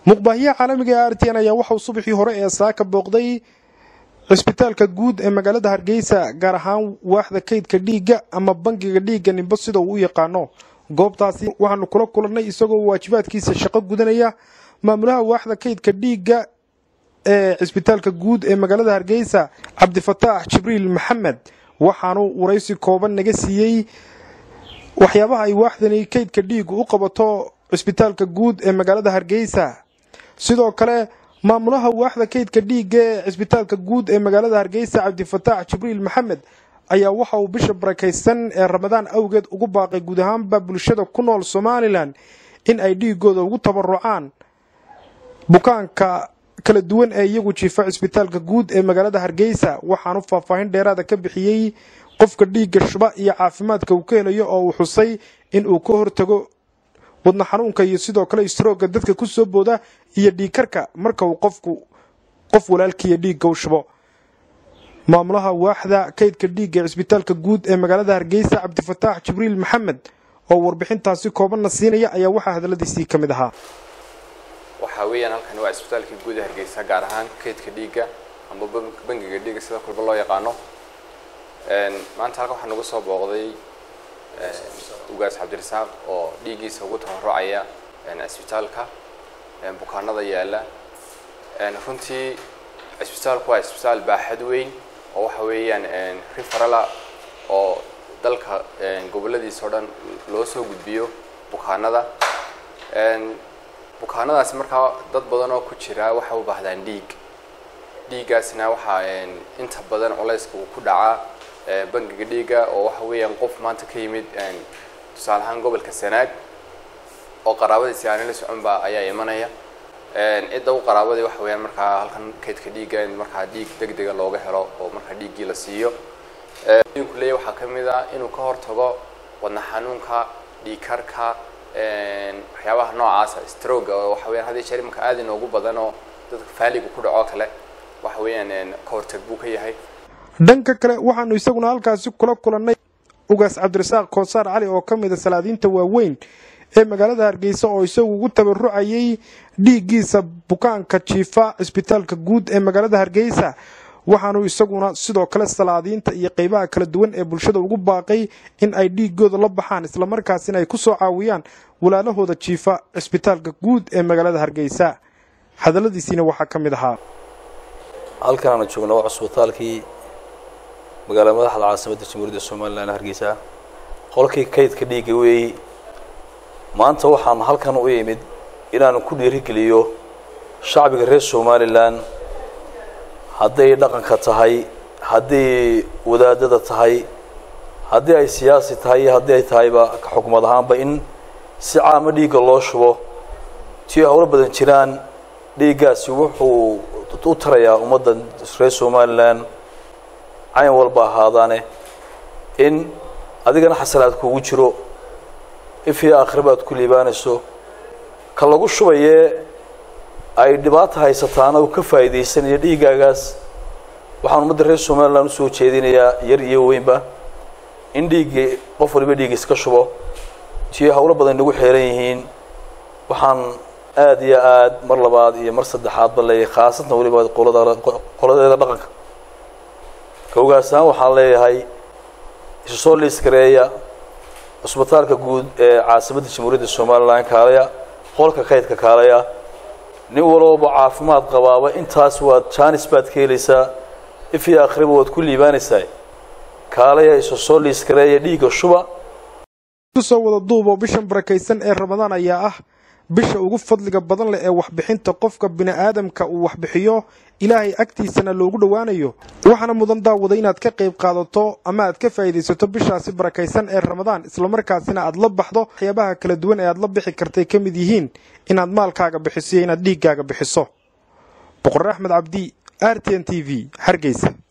muqbaahiyaha caalamiga ee r t n ayaa waxauu subaxii hore ee saaka booqday cisbitaalka guud ee magaalada hargeysa gaar ahaan waaxda kaydka dhiigga ama bangiga dhiigga nimbo sida uu u yaqaano goobtaasi waxaanu kula kulannay isagoo waajibaadkiisa shaqo gudanaya maamulaha waaxda kaydka dhiigga ee cisbitaalka guud ee magaalada hargeysa cabdifataax jibriil maxamed waxaanu waraysi kooban naga siiyey waxyaabaha ay waaxdani kaydka dhiiggu u qabato cisbitaalka guud ee magaalada hargeysa sidoo kale maamulaha waaxda kaydka dhiigga ee cisbitaalka guud ee magaalada hargeysa cabdifataax jibriil maxamed ayaa waxa uu bisha barakaysan ee ramadaan awgeed ugu baaqay guud ahaanba bulshada ku nool somalilan in ay dhiigooda ugu tabarucaan bukaanka kala duwan ee iyagu jiifa cisbitaalka guud ee magaalada hargeysa waxaanu faahfaahin dheeraada ka bixiyey qofka dhiigga shuba iyo caafimaadka uu ka helayo oo uu xusay in uu ka hortago wadna xanuunka iyo sidoo kale istrooga dadka ku soo booda iyo dhiigkarka marka uu qofku qof walaalkiiyo dhiigga u shubo maamulaha waaxda kaydka dhiigga ee cisbitaalka guud ee magaalada hargeysa cabdifataax jibriil maxamed oo warbixintaasi koobanna siinaya ayaa waxaa hadalladiisii ka mid ahaa waxaa weeyaan halkani waa cisbitaalka guud ee hargeysa gaar ahaan kaydka dhiigga amba bangiga dhiigga sida kulba loo yaqaano maanta halkan waxaa nagu soo booqday ugaas cabdirasaaq oo dhiiggiisa ugu tabarucaya cisbitaalka bukaanada yaala runtii cisbitaalku waa cisbitaal baaxad weyn oo waxa weeyaan rifarala oo dalka goboladiisa o dhan loo soo gudbiyo bukaanada bukaanadaasi markaa dad badan oo ku jira waxay u baahdaan dhiig dhiiggaasna waxaa inta badan culayska uu ku dhacaa bangiga dhiigga oo waxa weeyaan qof maanta ka yimid tusaale ahaan gobolka sanaag oo qaraabadiisi aanay la soconba ayaa imanaya cidda u qaraabadii waxa weeyaan markaa halkan kaydka dhiigga in markaa dhiig deg dega looga helo oo markaa dhiiggii la siiyo ku leeyahy waxaa ka mid ah inuu ka hortago wadna xanuunka dhiigkarka waxyaabaha noocaasa stroga oo waxa weyan hadii jeer imanka aad inoogu badan oo dadka faaliga ku dhaco kale waxa weeyaan ka hortag buu ka yahay dhanka kale waxaanu isaguna halkaasi kula kulannay ugaas cabdirasaaq koosaar cali oo ka mid a salaadiinta waaweyn ee magaalada hargeysa oo isagu ugu tabarucayay dhiiggiisa bukaanka jiifa cisbitaalka guud ee magaalada hargeysa waxaanu isaguna sidoo kale salaadiinta iyo qeybaha kala duwan ee bulshada ugu baaqay in ay dhiigooda la baxaan islamarkaasina ay ku soo caawiyaan walaalahooda jiifa cisbitaalka guud ee magaalada hargeysa hadalladiisiina waxaa ka mid ahaa halkan aanu joogna waa cisbitaalkii magaalada madaxda caasimadda jamhuuriyadda somalilan hargeysa qolkii kaydka dhiigga weeyi maanta waxaan halkan u imid inaanu ku dhiirigeliyo shacbiga reer somalilan hadday dhaqanka tahay hadday wadaadada tahay haddii ay siyaasi tahay iyo haddii ay tahayba ka xukumad ahaanba in si caamo dhiigga loo shubo tii howlo badan jiraan dhiiggaasi wuxuu u tarayaa ummadda reer somalilan cayn walba ahaadaane in adigana xasanaad kuugu jiro ifii aakhiraba aad ku liibaanayso ka lagu shubayee ay dhibaata haysataana uu ka faa'iidaysanayo dhiiggaagaas waxaan ummadda reer somalilan usoo jeedinayaa yar iyo weynba in dhiiggii qof waliba dhiiggiis ka shubo tii howlo badan nagu xeeran yihiin waxaan aada iyo aad mar labaad iyo mar saddexaadba leeyahay khaasatan weliba qolada qoladeeda dhaqanka kawgaas ahaan waxaan leeyahay isu soo liiskareeya cisbitaalka guud ee caasimadda jamhuuriyadda somalilan kaalaya qolka kaydka kaalaya nin walooba caafimaad qabaaba intaas waad jaanis baad ka helaysaa ifii akhriba waad ku liibaanaysaa kaalaya isu soo liiskareeya dhiigga shuba kusoo wada duuboo bishan barakaysan ee ramadaan ayaa ah bisha ugu fadliga badan leh ee waxbixinta qofka bini'aadamka uu waxbixiyo ilaahay agtiisana loogu dhowaanayo waxaana mudan daawada inaad ka qayb qaadato ama aad ka faa'iidaysato bishaasi barakaysan ee ramadaan islamarkaasina aad la baxdo waxyaabaha kala duwan ee aad la bixi kartay ka mid yihiin inaad maalkaaga bixiso iyo inaad dhiiggaaga bixiso boqor axmed cabdi r t n t v hargeysa